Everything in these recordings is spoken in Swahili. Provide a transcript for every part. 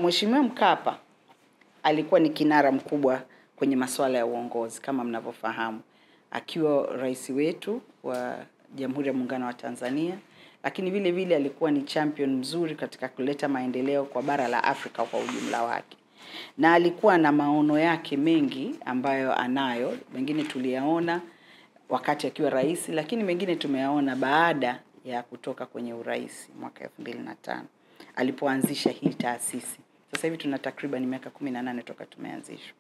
Mheshimiwa Mkapa alikuwa ni kinara mkubwa kwenye masuala ya uongozi kama mnavyofahamu, akiwa rais wetu wa Jamhuri ya Muungano wa Tanzania, lakini vile vile alikuwa ni champion mzuri katika kuleta maendeleo kwa bara la Afrika kwa ujumla wake, na alikuwa na maono yake mengi ambayo anayo, mengine tuliyaona wakati akiwa rais, lakini mengine tumeyaona baada ya kutoka kwenye urais mwaka 2005 alipoanzisha hii taasisi. Sasa hivi tuna takriban miaka 18 toka tumeanzishwa,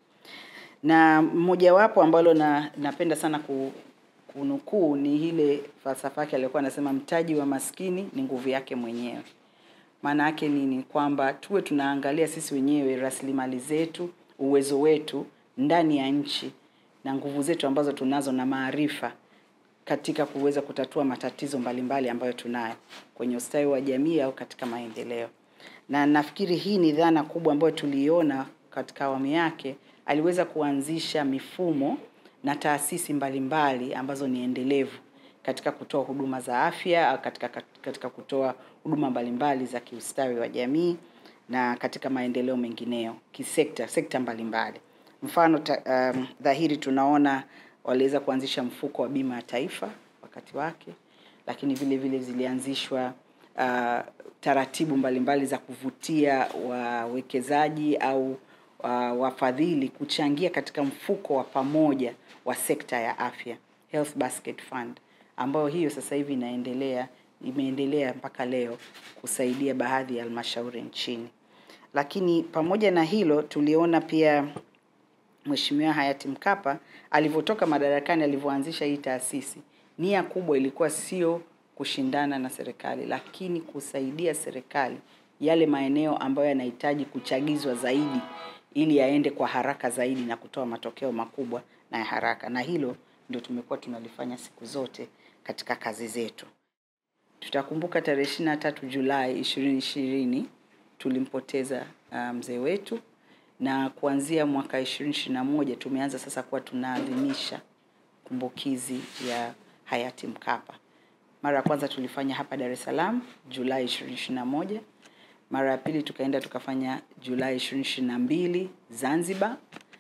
na mmojawapo ambalo na, napenda sana ku, kunukuu ni ile falsafa yake aliyokuwa anasema mtaji wa maskini ni nguvu yake mwenyewe. Maana yake nini? Kwamba tuwe tunaangalia sisi wenyewe rasilimali zetu, uwezo wetu ndani ya nchi na nguvu zetu ambazo tunazo na maarifa katika kuweza kutatua matatizo mbalimbali mbali ambayo tunayo kwenye ustawi wa jamii au katika maendeleo. Na nafikiri hii ni dhana kubwa ambayo tuliiona katika awamu yake. Aliweza kuanzisha mifumo na taasisi mbalimbali mbali ambazo ni endelevu katika kutoa huduma za afya au katika, katika kutoa huduma mbalimbali za kiustawi wa jamii na katika maendeleo mengineyo kisekta sekta mbalimbali. Mfano ta, um, dhahiri tunaona waliweza kuanzisha mfuko wa bima ya taifa wakati wake, lakini vile vile zilianzishwa uh, taratibu mbalimbali za kuvutia wawekezaji au uh, wafadhili kuchangia katika mfuko wa pamoja wa sekta ya afya Health Basket Fund, ambayo hiyo sasa hivi inaendelea imeendelea mpaka leo kusaidia baadhi ya halmashauri nchini. Lakini pamoja na hilo tuliona pia Mheshimiwa hayati Mkapa alivyotoka madarakani, alivyoanzisha hii taasisi, nia kubwa ilikuwa sio kushindana na serikali, lakini kusaidia serikali yale maeneo ambayo yanahitaji kuchagizwa zaidi ili yaende kwa haraka zaidi na kutoa matokeo makubwa na ya haraka, na hilo ndio tumekuwa tunalifanya siku zote katika kazi zetu. Tutakumbuka tarehe 23 Julai 2020 tulimpoteza uh, mzee wetu na kuanzia mwaka 2021 tumeanza sasa kuwa tunaadhimisha kumbukizi ya hayati Mkapa. Mara ya kwanza tulifanya hapa Dar es Salaam Julai 2021. Mara ya pili tukaenda tukafanya Julai 2022 Zanzibar,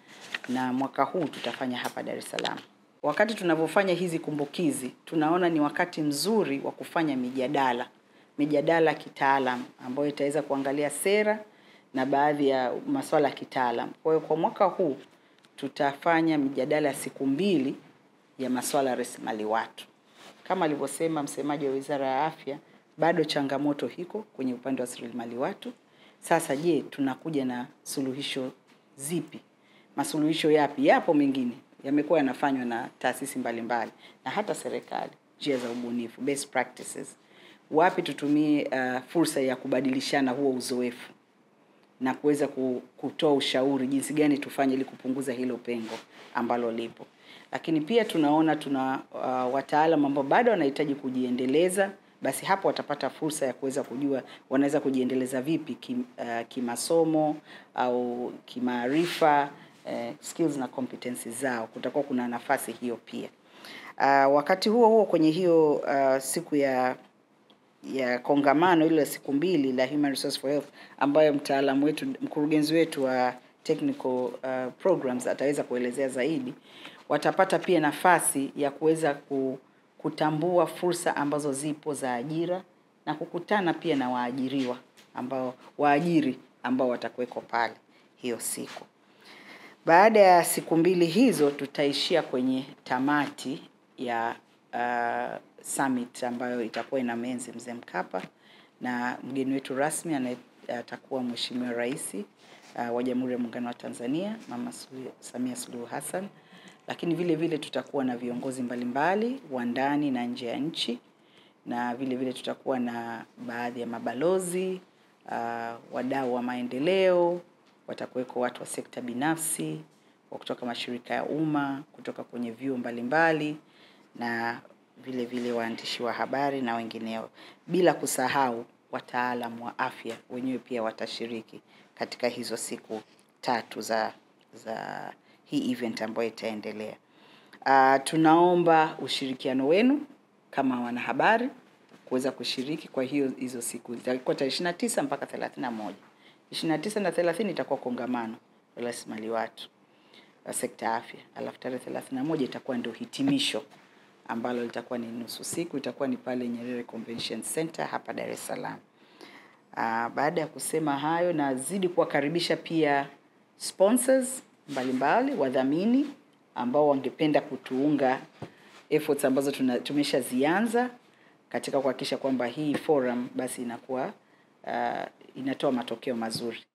na mwaka huu tutafanya hapa Dar es Salaam. Wakati tunavyofanya hizi kumbukizi, tunaona ni wakati mzuri wa kufanya mijadala, mijadala kitaalam ambayo itaweza kuangalia sera na baadhi ya masuala ya kitaalam. Kwa hiyo kwa mwaka huu tutafanya mijadala ya siku mbili ya masuala ya rasilimali watu. Kama alivyosema msemaji wa Wizara ya Afya, bado changamoto hiko kwenye upande wa rasilimali watu. Sasa je, tunakuja na suluhisho zipi? Masuluhisho yapi? Yapo mengine yamekuwa yanafanywa na taasisi mbalimbali na hata serikali, njia za ubunifu, best practices. Wapi tutumie uh, fursa ya kubadilishana huo uzoefu na kuweza kutoa ushauri jinsi gani tufanye ili kupunguza hilo pengo ambalo lipo. Lakini pia tunaona tuna uh, wataalamu ambao bado wanahitaji kujiendeleza, basi hapo watapata fursa ya kuweza kujua wanaweza kujiendeleza vipi kim, uh, kimasomo au kimaarifa uh, skills na competencies zao. Kutakuwa kuna nafasi hiyo pia. Uh, wakati huo huo kwenye hiyo uh, siku ya ya kongamano ile siku mbili la Human Resource for Health ambayo mtaalamu wetu mkurugenzi wetu wa technical uh, programs ataweza kuelezea zaidi, watapata pia nafasi ya kuweza kutambua fursa ambazo zipo za ajira na kukutana pia na waajiriwa ambao waajiri ambao watakuweko pale hiyo siku. Baada ya siku mbili hizo tutaishia kwenye tamati ya uh, summit ambayo itakuwa ina menzi mzee Mkapa na mgeni wetu rasmi atakuwa Mheshimiwa Rais uh, wa Jamhuri ya Muungano wa Tanzania Mama Samia Suluhu Hassan, lakini vile vile tutakuwa na viongozi mbalimbali wa ndani na nje ya nchi, na vile vile tutakuwa na baadhi ya mabalozi uh, wadau wa maendeleo, watakuweko watu wa sekta binafsi wa kutoka mashirika ya umma, kutoka kwenye vyuo mbalimbali na vile vile waandishi wa habari na wengineo, bila kusahau wataalamu wa afya wenyewe pia watashiriki katika hizo siku tatu za za hii event ambayo itaendelea. Uh, tunaomba ushirikiano wenu kama wanahabari kuweza kushiriki kwa hiyo hizo siku zitakuwa tarehe 29 mpaka 31 29 na 30 itakuwa kongamano la rasilimali watu la sekta ya afya, alafu tarehe 31 itakuwa ndio hitimisho ambalo litakuwa ni nusu siku, itakuwa ni pale Nyerere Convention Center hapa Dar es Salaam. Ah, baada ya kusema hayo, nazidi kuwakaribisha pia sponsors mbalimbali, wadhamini ambao wangependa kutuunga efforts ambazo tuna, tumeshazianza katika kuhakikisha kwamba hii forum basi inakuwa uh, inatoa matokeo mazuri.